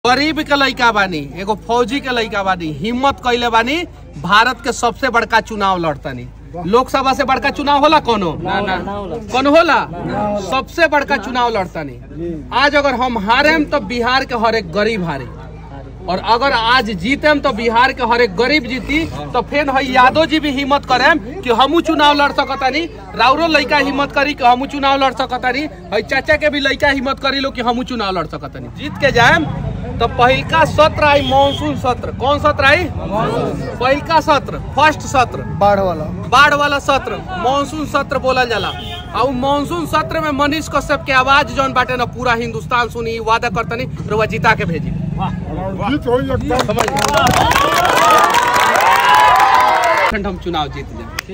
गरीब के लइका बानी एगो फौजी के लइका बानी हिम्मत कइले बानी भारत के सबसे बड़का चुनाव लड़तनी लोकसभा से बड़का चुनाव होला कोनो कौन होला सबसे बड़का चुनाव लड़तनी आज अगर हम हारेम तो बिहार के हर एक गरीब हारे और अगर आज जीतेम तो बिहार के हर एक गरीब जीती तो फिर हई यादव जी भी हिम्मत करेम कि हमू चुनाव लड़ सकतानी राउरो लइका हिम्मत करी कि हमू चुनाव लड़ सकतानी हई चाचा के भी लइका हिम्मत करी लो कि हमू चुनाव लड़ सकतानी जीत के जाएम तो पहिलका सत्र आई मानसून सत्र कौन सत्र आई पहिलका सत्र फर्स्ट सत्र बाढ़ वाला बाढ़ वाला सत्र मानसून सत्र बोलल जाला और उ मानसून सत्र में मनीष कश्यप के आवाज जौन बाटे ना पूरा हिंदुस्तान सुनी वादा करतनी रुआ जीता के भेजी जीत होई एकदम समझ खंड हम चुनाव जीत जाए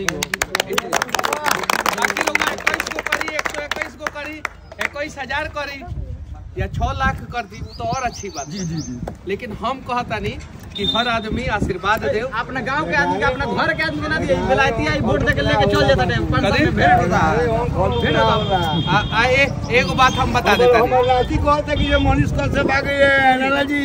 बाकी लोग इक्कीस गो करी एक सौ इक्कीस गो करी इक्कीस हजार करी या छह लाख कर दी वो तो और अच्छी बात जी जी जी लेकिन हम कहतानी कि हर आदमी आशीर्वाद दे अपना गांव के आदमी के अपना घर के आदमी के ना दिए विलायती आई वोट देके लेके चल जाता है पाँच साल में भेंट होता है भेंट होता है आ, आ, ए, एगो बात हम बता देता राती कहते कि ये मनीष कल से भागे ये नाना जी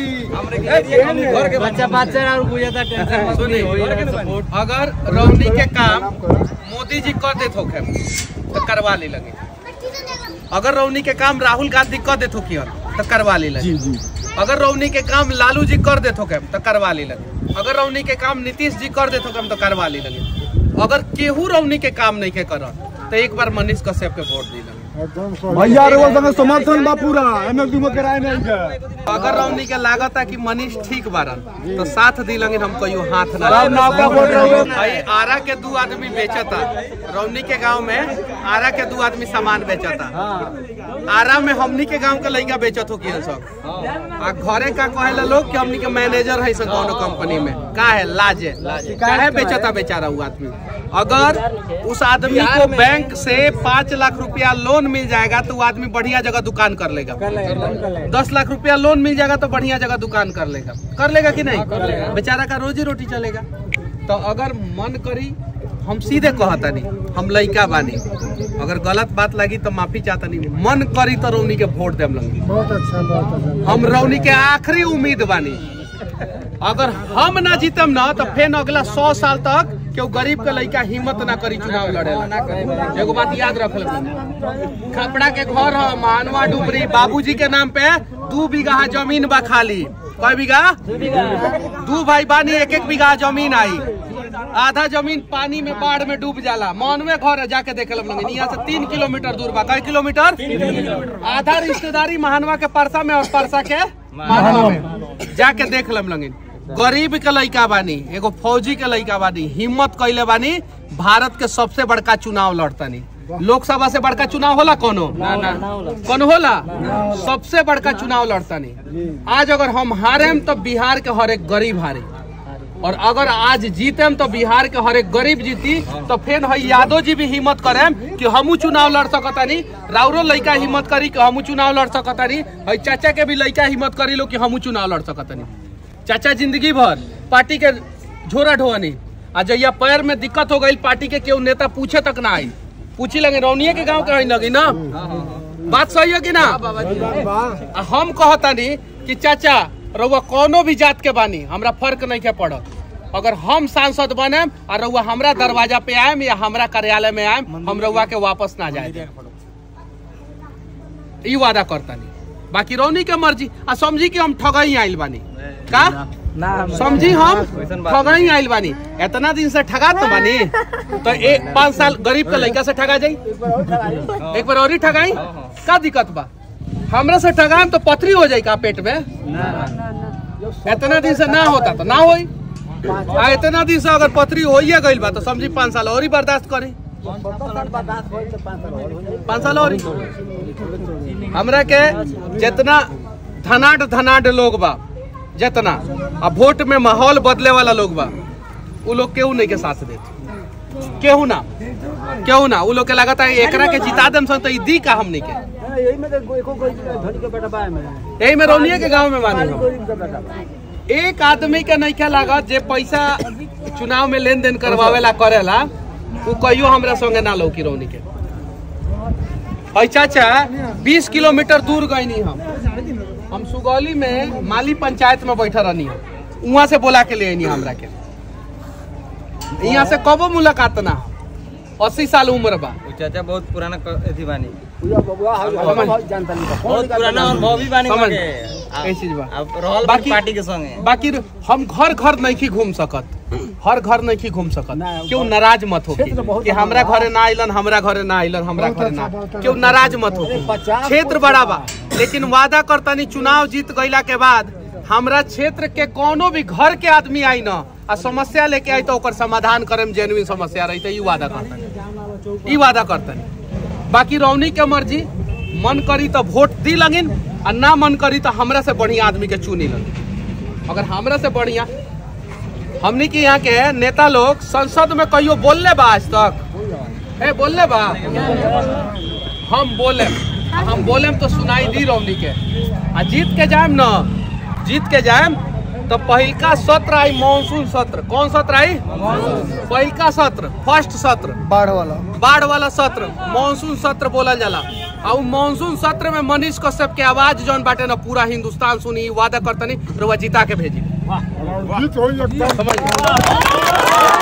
घर के बच्चा बच्चा और बुझाता टेंशन मत सुनी सुनी अगर रौनी के काम मोदी जी कर देत होखे तो करवा ले लगे अगर रौनी के काम राहुल गांधी कर देत होखी तो करवा ले लगे अगर रौनी के काम लालू जी कर देत होखे तो करवा ले लगे अगर रौनी के काम नीतीश जी कर देत होखे तो करवा ले लगे अगर केहू रौनी के काम नहीं के कर तो एक बार मनीष कश्यप के वोट दी लगे भैया रे वो समर्थन बा पूरा एमे दुमो कराए नहीं के अगर रौनी के लागत है कि मनीष ठीक बारन तो साथ दी लगे हम कहियो हाथ ना सब नौका वोट रहोगे। भाई आरा के दू आदमी बेचता रौनी के गांव में आरा के दू आदमी सामान बेचता आरा में हमनी के गांव के लइका बेचत हो किया सब आ घरे का कहेला लोग कि हमनी के मैनेजर है सब कोनो कंपनी में का है लाजे काहे बेचता बेचारा वो आदमी अगर उस आदमी को बैंक से पाँच लाख रुपया लोन मिल जाएगा तो वो आदमी बढ़िया जगह दुकान कर लेगा दस लाख रुपया लोन मिल जाएगा तो बढ़िया जगह दुकान कर लेगा कर लेगा कि नहीं बेचारा का रोजी रोटी चलेगा तो अगर मन करी हम सीधे कहता नहीं हम लइका बानी अगर गलत बात लगी तो माफी चाहता नहीं मन करी तो रौनी के वोट देम लगी बहुत अच्छा बहुत अच्छा हम रौनी के आखिरी उम्मीद बानी अगर हम ना जीतम ना तो फिर अगला सौ साल तक केहू गरीब के लइका हिम्मत ना करी चुनाव लड़े एगो बात याद रख ले खपड़ा के घर है मानवा डुबरी बाबूजी के नाम पे दू बीघा जमीन बा खाली कय बीघा दू भाई बानी एक एक बीघा जमीन आई आधा जमीन पानी में बाढ़ में डूब जाला मानवे घर है जाके देखे लगे यहाँ से तीन किलोमीटर दूर बा कई किलोमीटर आधा रिश्तेदारी महानवा के परसा में और परसा के मानवा में जाके देख लम लगिन गरीब के लइका बानी एगो फौजी के लइका बानी हिम्मत कइले बानी भारत के सबसे बड़का चुनाव लड़तनी लोकसभा से बड़का चुनाव होला कोनो कौन होला सबसे बड़का चुनाव लड़तनी आज अगर हम हारेम तो बिहार के हर एक गरीब हारे और अगर आज जीतेम तो बिहार के हर एक गरीब जीती तो फिर हई यादव जी भी हिम्मत करेम कि हमू चुनाव लड़ सकतानी राउरो लइका हिम्मत करी कि हमू चुनाव लड़ सकतानी हई चाचा के भी लइका हिम्मत करी लो कि हमू चुनाव लड़ सकतानी चाचा जिंदगी भर पार्टी के झोरा ढोअनी आ जहिया पैर में दिक्कत हो गई पार्टी के केहू नेता पूछे तक ना आई पूछी लगे रौनिये के गांव के हई लगी ना बात सही है कि ना आ हम कहतानी कि चाचा रउआ कोनो भी जात के बानी हमरा फर्क नहीं के पड़त अगर हम सांसद बने और रउआ हमरा दरवाजा पे आएम या हमरा कार्यालय में आएम हम रउआ के वापस ना जाए ई वादा करतानी बाकी रौनी के मर्जी आ समझी कि हम ठगई आइल बानी का समझी हम ठगई आइल बानी इतना दिन से ठगात तो बानी तो एक पाँच साल गरीब के लड़का से ठगा जाई एक बार और ही ठगाई का दिक्कत बा हमरा से ठगाम तो पथरी हो जाई का पेट में इतना दिन से ना होता तो ना होई आ इतना दिन से अगर पथरी होइए गइल बा तो समझी पाँच साल और ही बर्दाश्त करी पाँच साल और ही हमरा के जितना धनाट धनाट लोग बा जितना आ वोट में माहौल बदले वाला लोग बा उ लोग केहू नहीं के साथ देते केहू ना केहू ना उ लोग के लगता है एकरा के जिता देम सन तो ई दी का हमनी के यही में तो एको कोई धनी के बेटा बा में यही में रौनिये के गांव में मानी हम गरीब के बेटा बा एक आदमी के नहीं लागत जे पैसा चुनाव में लेन देन करवावेला करेला उ कहियो हमरा संगे ना लौकी रौनी के हई चाचा 20 किलोमीटर दूर गईनी हम हम सुगौली में माली पंचायत में बैठा रहनी वहाँ से बोला के ले आनी हमरा के यहाँ से कबो मुलाकात ना अस्सी साल उम्र बा उ चाचा बहुत पुराना क- अथी बानी समझ बहुत पुराना अनुभव भी बानी समझ। मगे ऐ चीज बा। अब रहल बाकी- बाकी पार्टी के संगे बाकी हम घर घर नहीं घूम सकत हर घर नहीं घूम सकत क्यों नाराज मत हो कि हमरा घरे ना आइलन हमरा घरे ना आइलन हमरा घरे ना क्यों नाराज मत हो क्षेत्र बड़ा बा लेकिन वादा करतनी चुनाव जीत गईला के बाद हमरा क्षेत्र के कोनो भी घर के आदमी आई न आ समस्या लेके आई तो ओकर समाधान करे में जेन्युइन समस्या रही ई वादा करतनी ई वादा करतनी बाकी रौनी के मर्जी मन करी तो वोट दी लगिन आ ना मन करी तो हमरा से बढ़िया आदमी के चुनी लगिन अगर हमरा से बढ़िया हमनी के यहाँ के नेता लोग संसद में कहियो बोलले बा आज तक ए बोलले बा हम बोले हम बोले तो सुनाई दी रौनी के आ जीत के जाएम न जीत के जाएम तो पहिलका सत्र आई मानसून सत्र कौन सत्र आई पहिलका सत्र फर्स्ट सत्र बाढ़ वाला बाढ़ वाला सत्र मानसून सत्र बोलल जाला और मानसून सत्र में मनीष कश्यप के आवाज जौन बाटे ना पूरा हिंदुस्तान सुनी ई वादा करतनी रुआ जीता के भेजी जीत होई एकदम समझ